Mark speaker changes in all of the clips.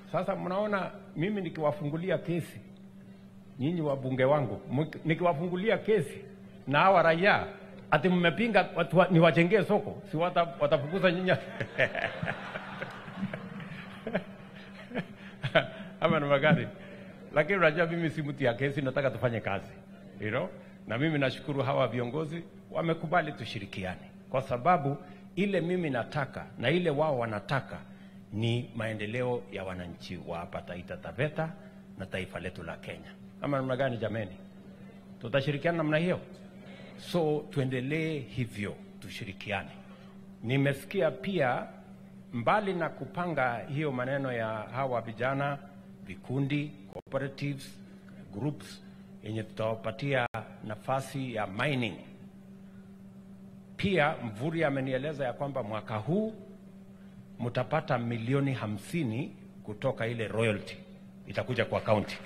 Speaker 1: Sasa mnaona mimi nikiwafungulia kesi nyinyi wabunge wangu, mki- nikiwafungulia kesi na hawa raia ati mmepinga watu wa- niwajengee soko, si wata, watafukuza nyinyi ama namna gani? Lakini unajua mimi si mtu ya kesi, nataka tufanye kazi you know? Na mimi nashukuru hawa viongozi wamekubali tushirikiane, kwa sababu ile mimi nataka na ile wao wanataka ni maendeleo ya wananchi wa hapa Taita Taveta na taifa letu la Kenya. Ama namna gani jameni? Tutashirikiana namna hiyo? So tuendelee hivyo, tushirikiane. Nimesikia pia mbali na kupanga hiyo maneno ya hawa vijana, vikundi, cooperatives, groups yenye tutawapatia nafasi ya mining. Pia Mvuri amenieleza ya kwamba mwaka huu mtapata milioni hamsini kutoka ile royalty itakuja kwa kaunti.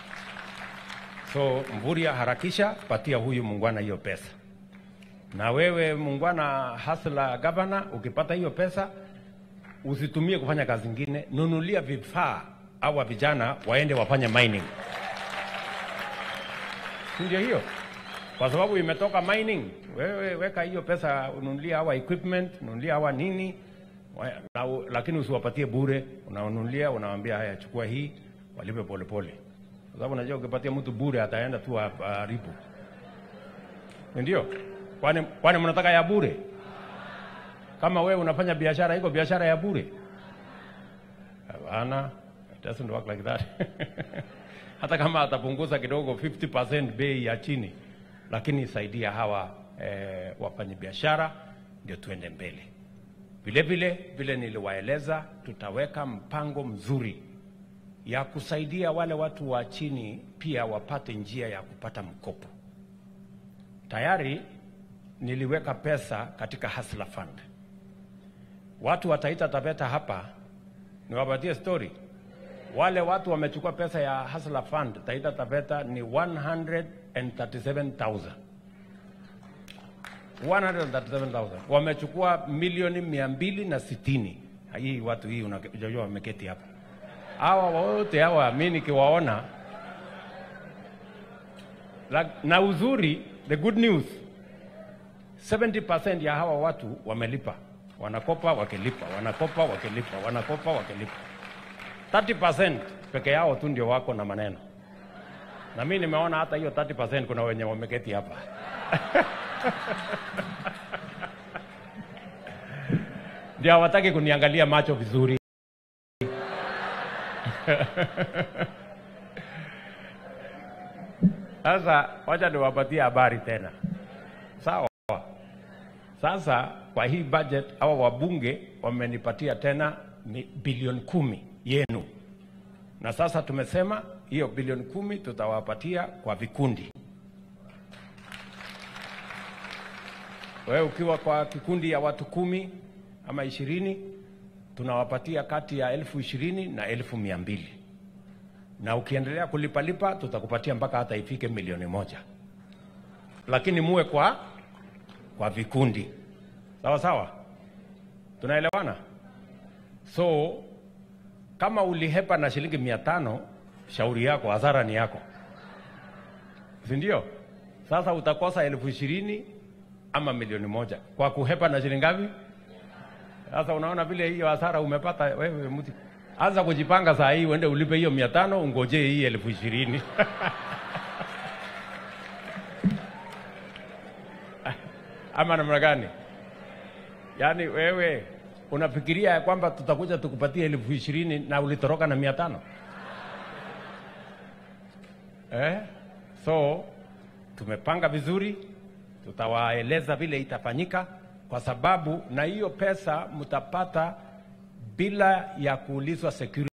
Speaker 1: So Mvuria, harakisha patia huyu muungwana hiyo pesa, na wewe muungwana hasla gavana, ukipata hiyo pesa usitumie kufanya kazi ingine, nunulia vifaa awa vijana waende wafanye mining, si ndio hiyo? Kwa sababu imetoka mining, wewe weka hiyo pesa ununulia hawa equipment, nunulia hawa nini wa- na, lakini usiwapatie bure, unawanunulia unawaambia, haya chukua hii, walipe polepole, kwa sababu unajua ukipatia mtu bure ataenda tu haribu, ndio? Kwani kwani mnataka ya bure? Kama wewe unafanya biashara, iko biashara ya bure? Hapana, it doesn't work like that. Hata kama atapunguza kidogo 50% bei ya chini, lakini saidia hawa eh, wafanya biashara ndio tuende mbele. Vile vile vile niliwaeleza, tutaweka mpango mzuri ya kusaidia wale watu wa chini pia wapate njia ya kupata mkopo. Tayari niliweka pesa katika Hustler Fund. Watu wa Taita Taveta hapa, niwapatie story. Wale watu wamechukua pesa ya Hustler Fund Taita Taveta ni 137,000 137,000 wamechukua milioni mia mbili na sitini. Hii watu hii unajua wameketi hapa, hawa wote hawa, mi nikiwaona La- na uzuri, the good news 70% ya hawa watu wamelipa, wanakopa wakilipa, wanakopa wakilipa, wanakopa wakilipa. 30% peke yao tu ndio wako na maneno, na mi nimeona hata hiyo 30% kuna wenye wameketi hapa ndio hawataki kuniangalia macho vizuri. Sasa wacha niwapatie habari tena, sawa? Sasa kwa hii budget hawa wabunge wamenipatia tena mi- bilioni kumi yenu, na sasa tumesema hiyo bilioni kumi tutawapatia kwa vikundi. Wewe ukiwa kwa kikundi ya watu kumi ama ishirini tunawapatia kati ya elfu ishirini na elfu mia mbili na ukiendelea kulipalipa tutakupatia mpaka hata ifike milioni moja, lakini muwe kwa kwa vikundi, sawa sawa, tunaelewana? So kama ulihepa na shilingi mia tano, shauri yako, hasara ni yako, si ndio? Sasa utakosa elfu ishirini ama milioni moja kwa kuhepa na shilingi ngapi? Sasa unaona vile hiyo hasara umepata wewe mtu. Anza kujipanga saa hii uende ulipe hiyo mia tano ungojee hii elfu ishirini. Ama namna gani? Yaani wewe unafikiria ya kwamba tutakuja tukupatie elfu ishirini na ulitoroka na mia tano eh? So tumepanga vizuri, tutawaeleza vile itafanyika, kwa sababu na hiyo pesa mtapata bila ya kuulizwa security